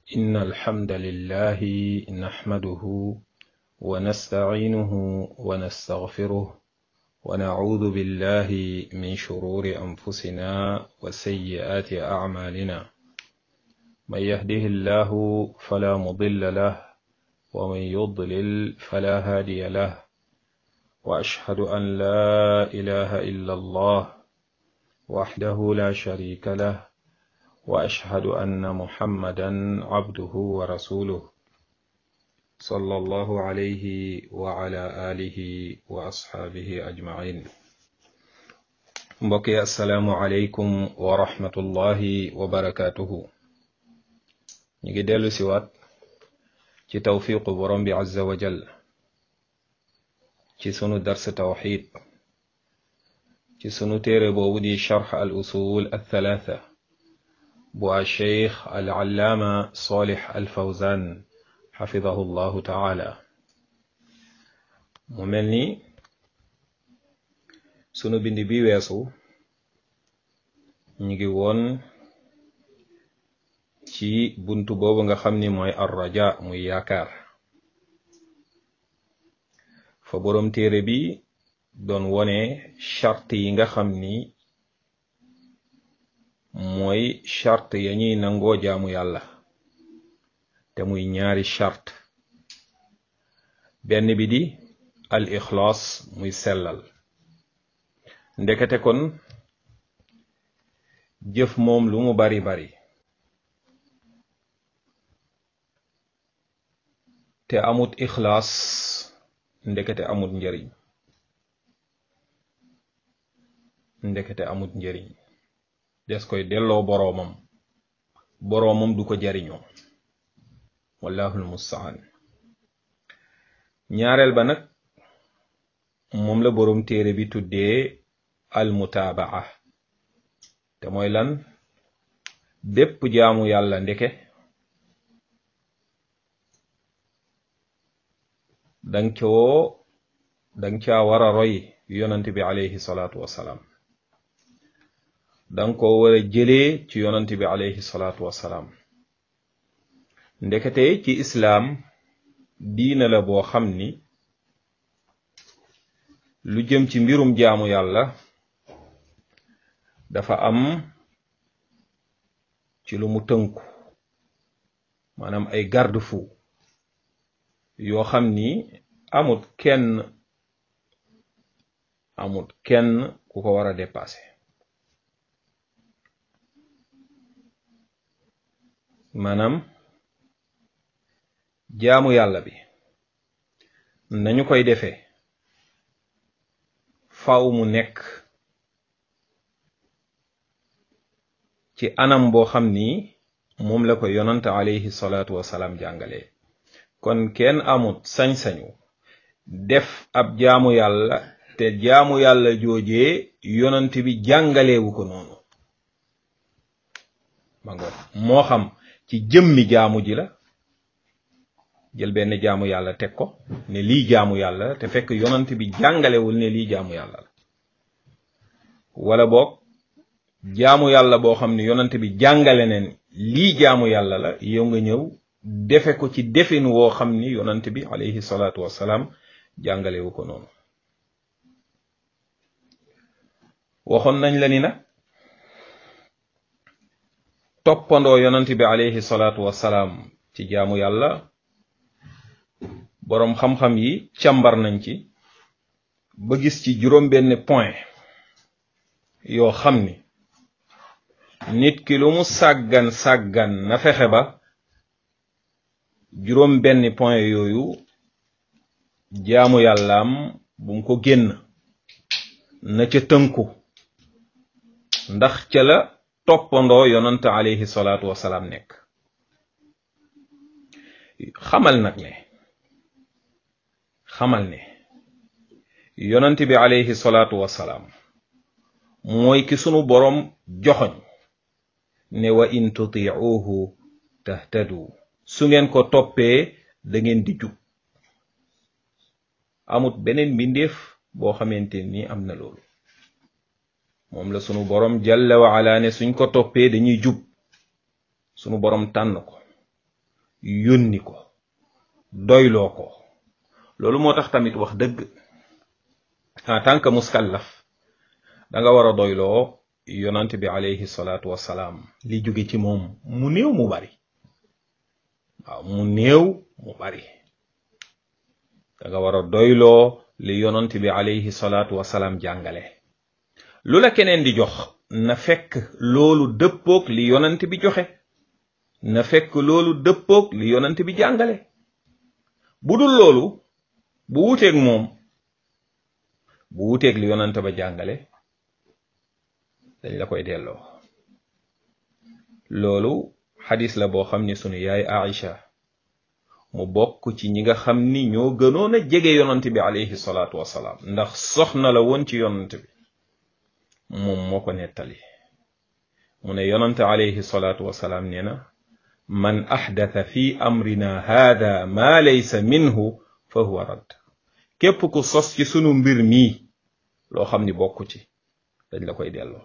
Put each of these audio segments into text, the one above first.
إن الحمد لله نحمده ونستعينه ونستغفره ونعوذ بالله من شرور أنفسنا وسيئات أعمالنا من يهده الله فلا مضل له ومن يضلل فلا هادي له وأشهد أن لا إله إلا الله وحده لا شريك له وأشهد أن محمدا عبده ورسوله صلى الله عليه وعلى آله وأصحابه أجمعين mbokki asalaamu aleykum wa rahmatullahi wa barakaatuhu ñu ngi dellu siwaat ci tawfiqu borom bi azza wa jal ci sunu dars tawxid ci sunu téere boobu di charx al usul althalatha bu a cheikh al allaama solix al fawzan xafidahu llahu taala mu mel ni sunu bind bi weesu ñu ngi woon ci buntu boobu nga xam ni mooy arraja muy yaakaar fa boroom téere bi doon wone charte yi nga xam ni mooy charte ya ñuy nangoo jaamu yàlla te muy ñaari charte benn bi di al ixlaas muy sellal ndekete kon jëf moom lu mu bari bari te amut ixlaas ndekete amut njariñ ndekete amut njariñ des koy delloo boroomam boroomam du ko jariñoo wallahul mustaan ñaareel ba nag moom la boroom téere bi tuddee almutaabaa te mooy lan bépp jaamu yàlla ndeke dang coo dang caa war a roy yonant bi alayhi salaatu wassalaam danga ko war a jëlee ci yonant bi alayhi salaatu wassalaam ndekete ci islaam diina la boo xam ni lu jëm ci mbirum jaamu yàlla dafa am ci lu mu tënku maanaam ay garde-fou yoo xam ni amut kenn amut kenn ku ko war a dépasser maanaam jaamu yàlla bi nañu koy defee faaw mu nekk ci anam boo xam ni moom la ko yonant alayhi salaatu wasalaam jàngalee kon kenn amut sañ-sañu def ab jaamu yàlla te jaamu yàlla joojee yonant bi jàngaleewu ko noonu ma ngo moo xam ci jëmmi jaamu ji la jël benn jaamu yàlla teg ko ne lii jaamu yàlla te fekk yonant bi jàngalewul ne lii jaamu yàlla la wala boog jaamu yàlla boo xam ne yonant bi jàngale neen lii jaamu yàlla la yow nga ñëw defe ko ci defin woo xam ni yonant bi alayhi salaatu wassalaam jàngalewu ko noonu waxoon nañ la ni nag toppandoo yonant bi alayhi salaatu wassalaam ci jaamu yàlla boroom xam-xam yi càmbar nañ ci ba gis ci juróom benn point yoo xam ni nit ki lu mu sàggan sàggan na fexe ba juróom benn point yooyu jaamu yàllaam bu mu ko génn na ca tënku ndax ca la toppandoo yonant alayhi salaatu wasalaam nekk xamal nag ne xamal ne yonant bi alayhi salaatu wasalaam mooy ki sunu boroom joxoñ ne wa in tutiuhu tahtadu su ngeen ko toppee da ngeen di jub amut beneen mbindeef boo xamante ni am na loolu moom la sunu boroom jalla wa ala ne suñ ko toppee dañuy jub sunu boroom tànn ko yónni ko doyloo ko loolu moo tax tamit wax dëgg en tant que muskallaf da nga war a doyloo yonant bi alayhi salaatu wassalaam li jóge ci moom mu néew mu bari waaw mu néew mu bari da nga war a doyloo li yonant bi alayhi salaatu wassalaam jàngale lu la keneen di jox na fekk loolu dëppoog li yonant bi joxe na fekk loolu dëppoog li yonant bi jàngale bu dul loolu bu wuteeg moom bu wuteeg li yonant ba jàngale dañ la koy delloo loolu xadis la boo xam ni sunu yaay Aïcha mu bokk ci ñi nga xam ni ñoo gënoon a jege yonant bi alayhi salaatu wasalaam ndax soxna la woon ci yonant bi moom moo ko nettali mu ne yonant alayhi salaatu wasalaam nee na man axdatha fi amrina haada maa laysa minhu fa huwa radd képp ku sos ci sunu mbir mii loo xam ni bokku ci dañ la koy delloo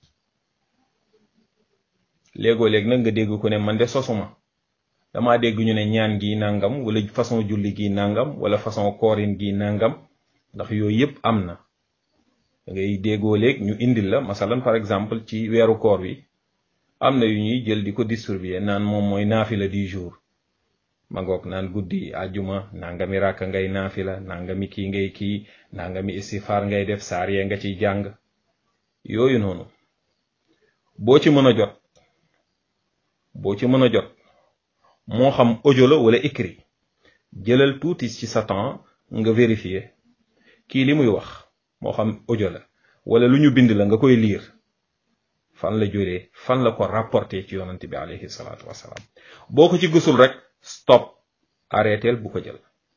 léegoo léeg nag nga dégg ko ne man de sosuma dama dégg ñu ne ñaan gi nangam wala façon julli gi nangam wala façon koorin gi nangam ndax yooyu yépp am na da ngay déggoo léeg ñu indil la masalan par exemple ci weeru koor wi am na yu ñuy jël di ko distribuer naan moom mooy naafila du jour ma ngoog naan guddi àjjuma nangami ràkka ngay naafila nangami kii ngay kii nangami istifaar ngay def saar yee nga ciy jàng yooyu noonu boo ci mën a jot boo ci mën a jot moo xam audio la wala écrit jëlal tuuti ci sa temps nga vérifier kii li muy wax moo xam audio la wala lu ñu bind la nga koy lire fan la jógee fan la ko rapporté ci yonante bi alayhi salaatu wasalaam boo ko ci gisul rek stop arrêteel bu ko jël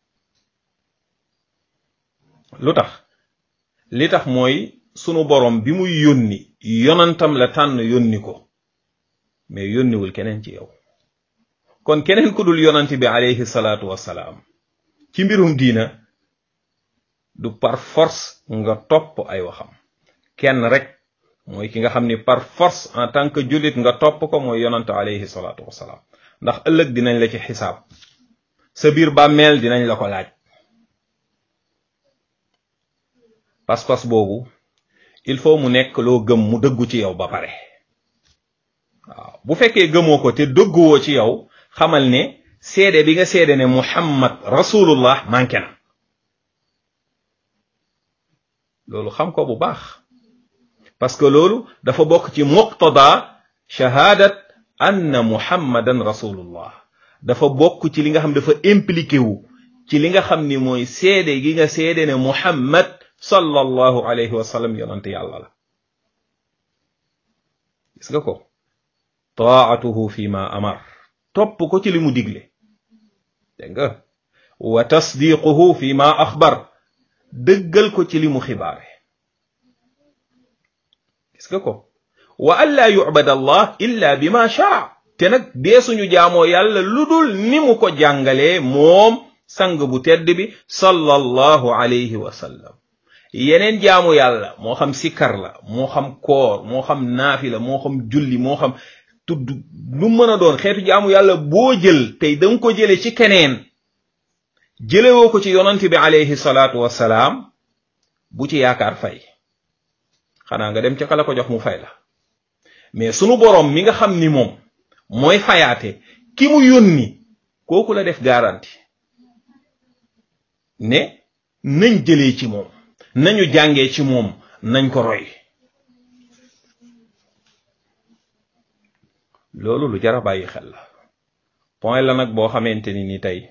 lu tax li tax mooy sunu borom bi muy yónni yonantam la tànn yónni ko mais yónniwul keneen ci yow kon keneen ku dul yonante bi alayhi salaatu wasalaam ci mbirum diina du par force nga topp ay waxam kenn rek mooy ki nga xam ni par force en tant que jullit nga topp ko mooy yonante alayhi salaatu wasalaam ndax ëllëg dinañ la ci xisaab sa biir bàmmeel dinañ la ko laaj pas-pas boobu il faut mu nekk loo gëm mu dëggu ci yow ba pare waaw bu fekkee gëmoo ko te dëgguwoo ci yow xamal ne seede bi nga seede ne muhammad rasulullah manqué na loolu xam ko bu baax parce que loolu dafa bokk ci muqtada shahadat anna muhammadan rasulullah dafa bokk ci li nga xam dafa impliqué wu ci li nga xam ni mooy seede gi nga seede ne muhammad sallallahu alayhi wa sallam yonante yàlla la gis nga ko taatuhu fi ma amar topp ko ci li mu digle dégg nga wa tasdiquhu fi ma axbar dëggal ko ci li mu xibaare gis nga ko wa an laa yubad allah illa bi ma shara te nag dee suñu jaamoo yàlla lu dul ni mu ko jàngalee moom sang bu tedd bi sallallahu alayhi wa sallam yeneen jaamu yàlla moo xam sikkar la moo xam koor moo xam naafila moo xam julli moo xam tudd lu mën a doon xeetu jaamu yàlla boo jël tey danga ko jële ci keneen jëlewoo ko ci yonante bi alayhi salaatu wassalaam bu ci yaakaar fay xanaa nga dem ca kala ko jox mu fay la mais sunu boroom mi nga xam ni moom mooy fayaate ki mu yónni kooku la def garanti ne nañ jëlee ci moom nañu jàngee ci moom nañ ko roy loolu lu jar a bàyyi xel la point la nag boo xamante ni ni tey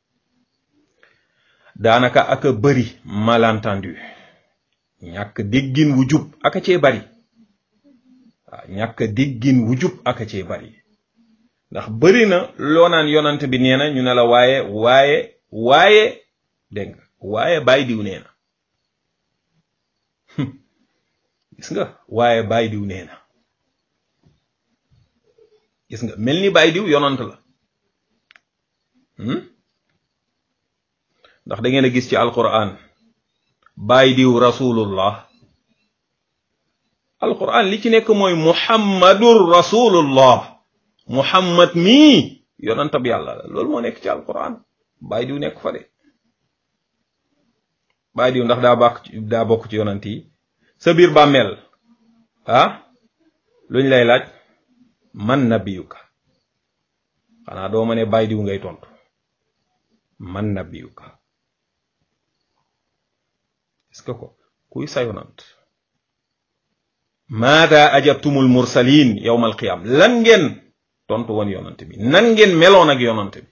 daanaka ak a bëri malentendu ñàkk déggin wu jub ak a cee bari waaw ñàkk déggin wu jub ak a cee bari ndax bëri na loo naan yonant bi nee na ñu ne la waaye waaye waaye dégg nga waaye bàyyi diw nee na gis nga waaye bàyyi diw nee na gis nga mel ni bàyyi diw yonant la ndax da ngeen a gis ci alquran bàyyi diw rasulullah alquran li ci nekk mooy muhammadur rasulullah muhammad mii yonantab yàlla la loolu moo nekk ci alquran bàyyi diw nekk fa de bàyyi diw ndax daa bàkk daa bokk ci yonant yi sa biir bàmmeel ah luñ lay laaj man nabiyuka xanaa doo ma ne bàyyi diw ngay tontu man nabiyuka est-ce que ko kuy sa yonant maada ajabtumul mursalin yawma alqiyam lan ngeen tontu woon yonant bi nan ngeen meloon ak yonant bi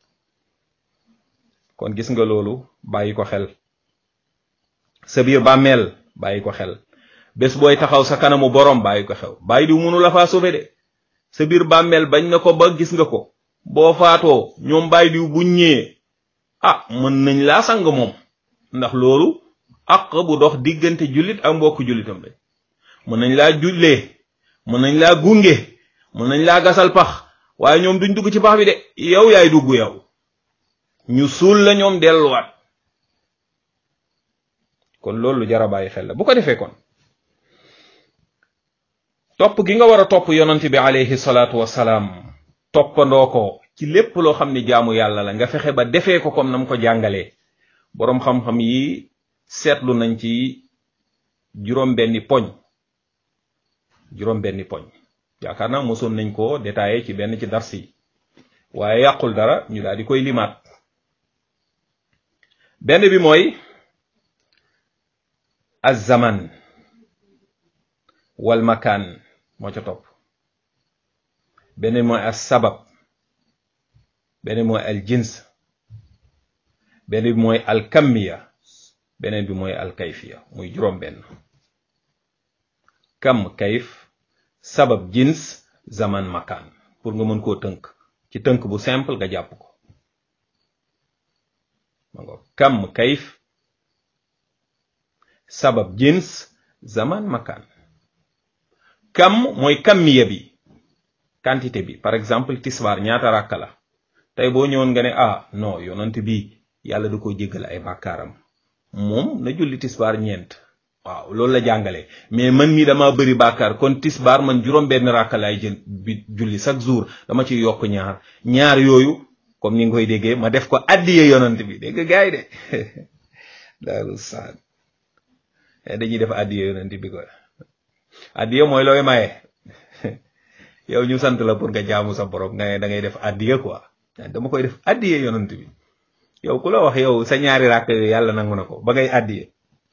kon gis nga loolu bàyyi ko xel sa biir bàmmeel bàyyi ko xel bés booy taxaw sa kanamu borom bàyyi ko xew bàyyi diw mënu la faa sauver de sa biir bàmmeel bañ na ko ba gis nga ko boo faatoo ñoom bàyyi diw buñ ñëwee ah mën nañ laa sang moom ndax loolu àq bu dox diggante jullit ak mbokku jullitam lañ mën nañ laa jullee mën nañ laa gunge mën nañ laa gasal pax waaye ñoom duñ dugg ci pax bi de yow yaay dugg yow ñu suul la ñoom delluwaat kon loolu lu jar a bàyyi xel la bu ko defee kon topp gi nga war a topp yonant bi alayhi salaatu wasalaam toppandoo ko ci lépp loo xam ne jaamu yàlla la nga fexe ba defee ko comme nam ko jàngalee boroom xam-xam yi seetlu nañ ci juróom benni poñ juróom benni poñ yaakaar naa mosoon nañ ko détaillé ci benn ci dars yi waaye yàqul dara ñu daal di koy limaat benn bi mooy az-zaman wal makaan moo ca topp beneen mooy as sabab beneen mooy al jins beneen bi mooy al kammiya beneen bi mooy al kayfiya muy juróom benn kam kayf sabab jins zaman makaan pour nga mën koo tënk ci tënk bu simple nga jàpp ko ma ngo kam kayf sabab jins zaman makaan kam mooy kammiya bi quantité bi par exemple tisbaar ñaata ràkka la tey boo ñëwoon nga ne ah non yonant bi yàlla da ko jéggal ay bàkkaaram moom na julli tisbaar ñeent waaw loolu la jàngale mais man mii dama bëri bàkkaar kon tisbaar man juróom benn ràkka laay jël bi julli chaque jour dama ci yokk ñaar ñaar yooyu comme ni nga koy déggee ma def ko addiye yonant bi dégg nga gaay de daaru saan dañuy def addiye yonant bi ko addiye mooy looy maye yow ñu sant la pour nga jaamu sa borom nga ne da ngay def addiye quoi dama koy def addiye yonant bi yow ku la wax yow sa ñaari ràkk yooyu yàlla nangu na ko ba ngay addiye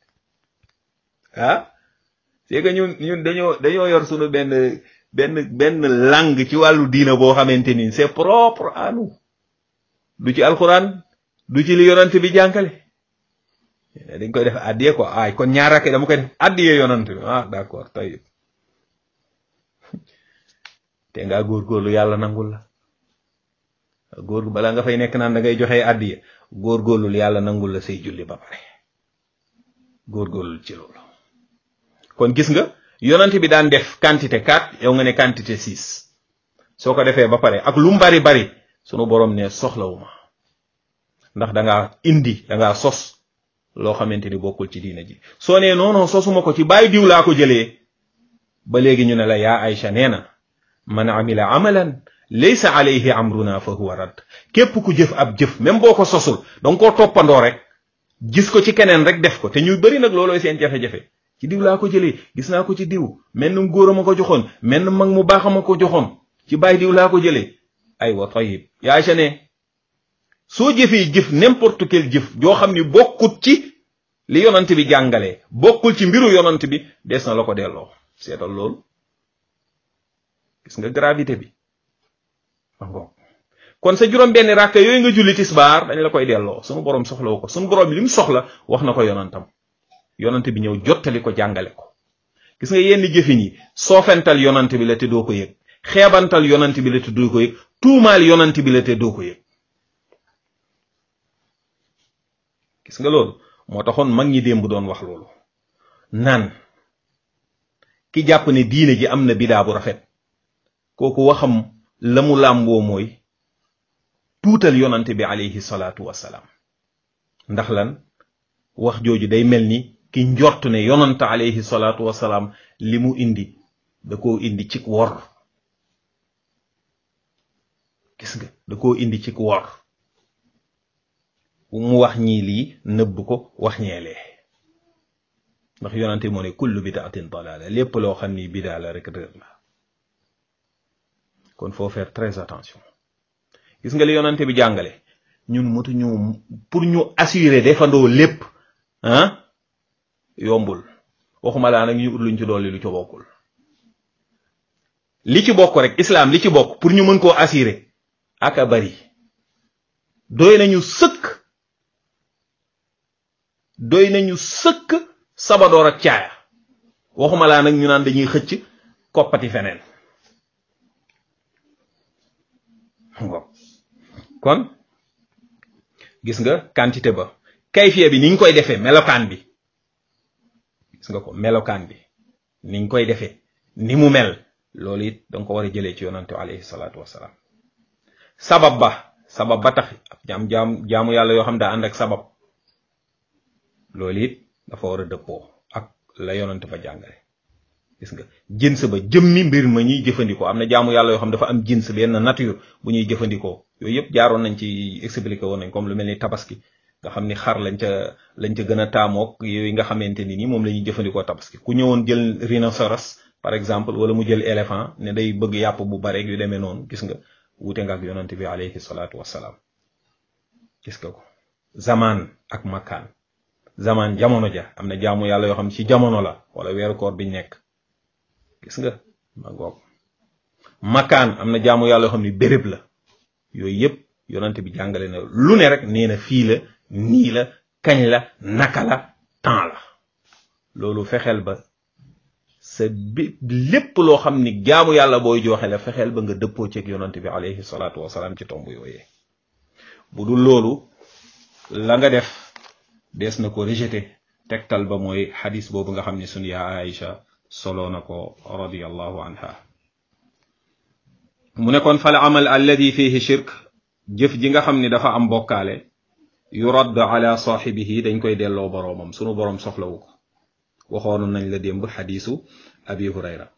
ah c'est que ñun ñun dañoo dañoo yor sunu benn benn benn langue ci wàllu diina boo xamante ni c'est propre à nous du ci alxuraan du ci li yonant bi jànkale dañ koy def addiye quoi ay kon ñaar ràkk dama koy def addiye yonant bi ah d'accord tayib te ngaa góorgóorlu yàlla nangul la góor balaa nga fay nekk naan da ngay joxe addiye góorgóorlu yàlla nangul la say julli ba pare góorgóorlu ci loolu kon gis nga yonent bi daan def quantité 4 yow nga ne quantité 6 soo ko defee ba pare ak lu mu bari bari sunu borom ne soxlawuma ndax da ngaa indi da ngaa sos loo xamante ni bokkul ci diina ji soo nee non non sosuma ko ci bàyyi diw laa ko jëlee ba léegi ñu ne la yaa Aïcha nee na man amila amalan laysa alayhi amruna fa huwa rad képp ku jëf ab jëf même boo ko sosul danga koo toppandoo rek gis ko ci keneen rek def ko te ñuy bëri nag loolooy seen jafe-jafe ci diw laa ko jëlee gis naa ko ci diw menn góor a ma ko joxoon menn mag mu baax a ma ko joxoon ci bàyyi diw laa ko jëlee aywa tayib yaa ca ne soo jëfee jëf n'importe quel jëf joo xam ni bokkut ci li yonant bi jàngalee bokkul ci mbiru yonant bi des na la ko delloo seetal loolu gis nga gravité bi kon sa juróom benn ràkk yooyu nga julli tisbaar dañ la koy delloo sunu borom soxlawu ko sunu borom li mu soxla wax na ko yonantam yonant bi ñëw jottali ko jàngale ko gis nga yenn jëfin yi soofental yonant bi la te doo ko yëg xeebantal yonant bi la te doo ko yëg tuumaal yonant bi la te doo ko yëg gis nga loolu moo taxoon mag ñi démb doon wax loolu naan ki jàpp ne diine ji am na bidaa bu rafet kooku waxam la mu làmboo mooy tuutal yonante bi alayhi salaatu wassalaam ndax lan wax jooju day mel ni ki njort ne yonante alayhi salaatu wassalaam li mu indi da koo indi ci wor gis nga da koo indi ci wor mu wax ñii lii nëbb ko wax ñeelee ndax yonante moo ne kullu bidaatin dalaala lépp loo xam ni bidaa la rek réer la kon faut faire très attention gis nga li yonante bi jàngale ñun motu ñu pour ñu assurer defandoo lépp ah yombul waxuma laa nag ñu ut luñ ci dolli lu ci bokkul li ci bokk rek islam li ci bokk pour ñu mën koo assurer aka bari doy nañu sëkk doy nañu sëkk sabadoor ak caaya waxuma laa nag ñu naan dañuy xëcc koppati feneen kon gis nga quantité ba kayfiya bi ni ñu koy defee melokaan bi gis nga ko melokaan bi ni ñu koy defee ni mu mel loolu it danga ko war a jëlee ci yonante alayhi salaatu wasalaam sabab ba sabab ba tax jaam jaam jaamu yàlla yoo xam daa ànd ak sabab loolu it dafa war a dëppoo ak la yonante fa jàngale gis nga jins ba jëmmi mbir ma ñuy jëfandikoo am na jaamu yàlla yoo xam dafa am jins benn nature bu ñuy jëfandikoo yooyu yëpp jaaroon nañ ci expliqué woon nañ comme lu mel ni tabaski nga xam ni xar lañ ca lañ ca gën a taamook yooyu nga xamante ni ni moom la ñuy jëfandikoo tabaski ku ñëwoon jël rhinocéros par exemple wala mu jël éléphant ne day bëgg yàpp bu bare yu demee noonu gis nga wute nga ak yonante bi alayhi salaatu wassalaam gis nga ko zaman ak makaan zaman jamono ja am na jaamu yàlla yoo xam ci jamono la wala weeru koor biñ nekk gis nga ma ngoog makaan am na jaamu yàlla yoo xam ni béréb la yooyu yëpp yonante bi jàngale na lu ne rek nee na fii la nii la kañ la naka la temps la loolu fexeel ba sa bi lépp loo xam ni jaamu yàlla booy joxe la fexeel ba nga dëppoo ceeg yonante bi alayhi salaatu wasalaam ci tomb yooyee bu dul loolu la nga def dees na ko rejeté tegtal ba mooy xadis boobu nga xam ni sunu yaa Aïcha solo na ko radiyallahu anha mu ne kon fal amal alladi fihi shirk jëf ji nga xam ni dafa am bokkaale yuradd ala saaxibihi dañ koy delloo boroomam sunu boroom soxlawu ko waxoon nañ la démb xadisu abi hurayra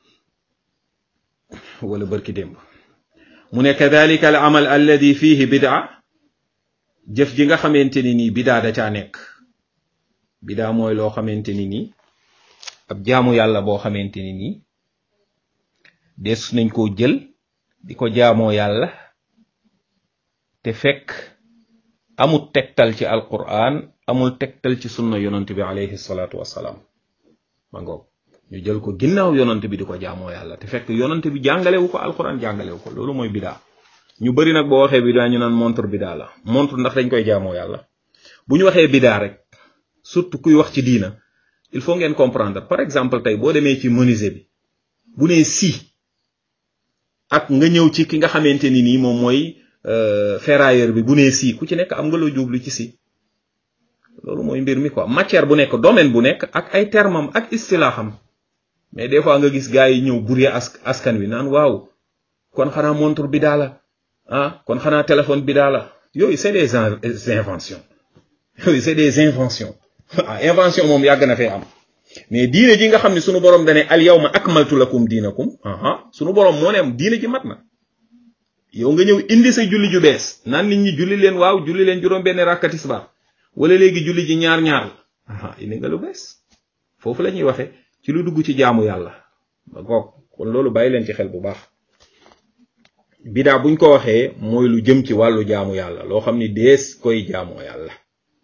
wala bërki démb mu ne kadalika al amal alladi fihi bidaa jëf ji nga xamante ni nii bidaa da caa nekk bidaa mooy loo xamante ni nii ab jaamu yàlla boo xamante ni nii des nañ koo jël di ko jaamoo yàlla te fekk amul tegtal ci alquran amul tegtal ci sunna yonant bi alayhi salaatu wassalaam ma ngoog ñu jël ko ginnaaw yonant bi di ko jaamoo yàlla te fekk yonant bi jàngalewu ko alquran jàngalewu ko loolu mooy bidaa ñu bari nag boo waxee bidaa ñu naan montre bidaa la montre ndax dañ koy jaamoo yàlla bu ñu waxee bidaa rek surtout kuy wax ci diina il faut ngeen comprendre par exemple tey boo demee ci menuisier bi bu nee si ak nga ñëw ci ki nga xamante ni nii moom mooy ferrailleur bi bu nee si ku ci nekk am nga loo jublu ci si loolu mooy mbir mi quoi matière bu nekk domaine bu nekk ak ay termam ak istilaaxam mais des fois nga gis gars yi ñëw buree as askan wi naan waaw kon xanaa montre bi daa la ah kon xanaa téléphone bi daa la yooyu c'est des inventions yooyu c'est des inventions ah invention moom yàgg na fee am mais diine ji nga xam ne sunu borom dane al yawma akmaltu lakum diinakum aha sunu borom moo ne am diine ji mat na yow nga ñëw indi sa julli ju bees naan nit ñi julli leen waaw julli leen juróom benn rakka tisbaar wala léegi julli ji ñaar ñaar la aha indi nga lu bees foofu la ñuy waxe ci lu dugg ci jaamu yàlla ba goog kon loolu bàyyi leen ci xel bu baax bidaa buñ ko waxee mooy lu jëm ci wàllu jaamu yàlla loo xam ni dees koy jaamoo yàlla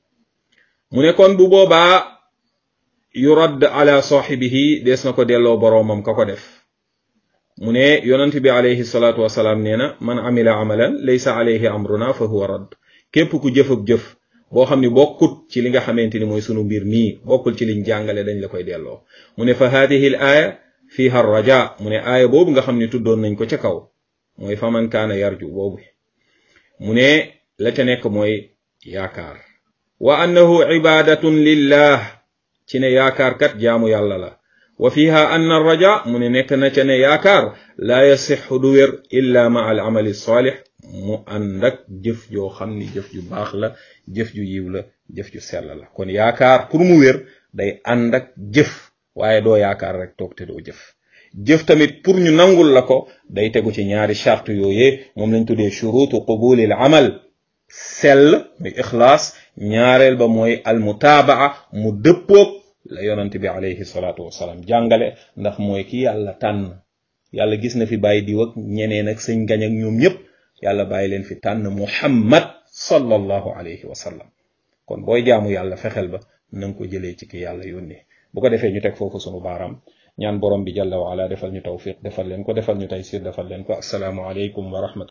mu ne kon bu boobaa yuradd ala saaxibihi dees na ko delloo boroomam ka ko def mu ne yonent bi alayhi salaatu wasalaam nee na man amila amalan laysa alayhi amruna fa huwa radd képp ku jëf ak jëf boo xam ni bokkut ci li nga xamante ni mooy sunu mbir mii bokkul ci liñ jàngale dañ la koy delloo mu ne fa haadihi l aaya fiha raja mu ne aaya boobu nga xam ni tuddoon nañ ko ca kaw mooy faman kaana yarju boobu mu ne la ca nekk mooy yaakaar wa annahu ibadatun lillah ci ne yaakaar kat jaamu yàlla la wa fiha anna raja mu ne nekk na ca ne yaakaar laa yasixu du wér illa ma al amali saalix mu ànd ak jëf joo xam ni jëf ju baax la jëf ju yiw la jëf ju sell la kon yaakaar pour mu wér day ànd ak jëf waaye doo yaakaar rek toog te doo jëf jëf tamit pour ñu nangul la ko day tegu ci ñaari charte yooyee moom lañ tuddee shurutu qubulil amal sell muy ixlaas ñaareel ba mooy almutaabaa mu dëppoog la yonent bi alayhi salaatu wasalaam jàngale ndax mooy ki yàlla tànn yàlla gis na fi bàyyi diw ak ñeneen ak sëñ gañ ak ñoom ñëpp yàlla bàyyi leen fi tànn muhammad sallallahu alayhi wa sallam kon booy jaamu yàlla fexeel ba na nga ko jëlee ci ki yàlla yónnee bu ko defee ñu teg foofu sunu baaraam ñaan borom bi jalla wa ala defal ñu tawfiq defal leen ko defal ñu taysir defal leen ko assalaamu aleykum wa rahmatulah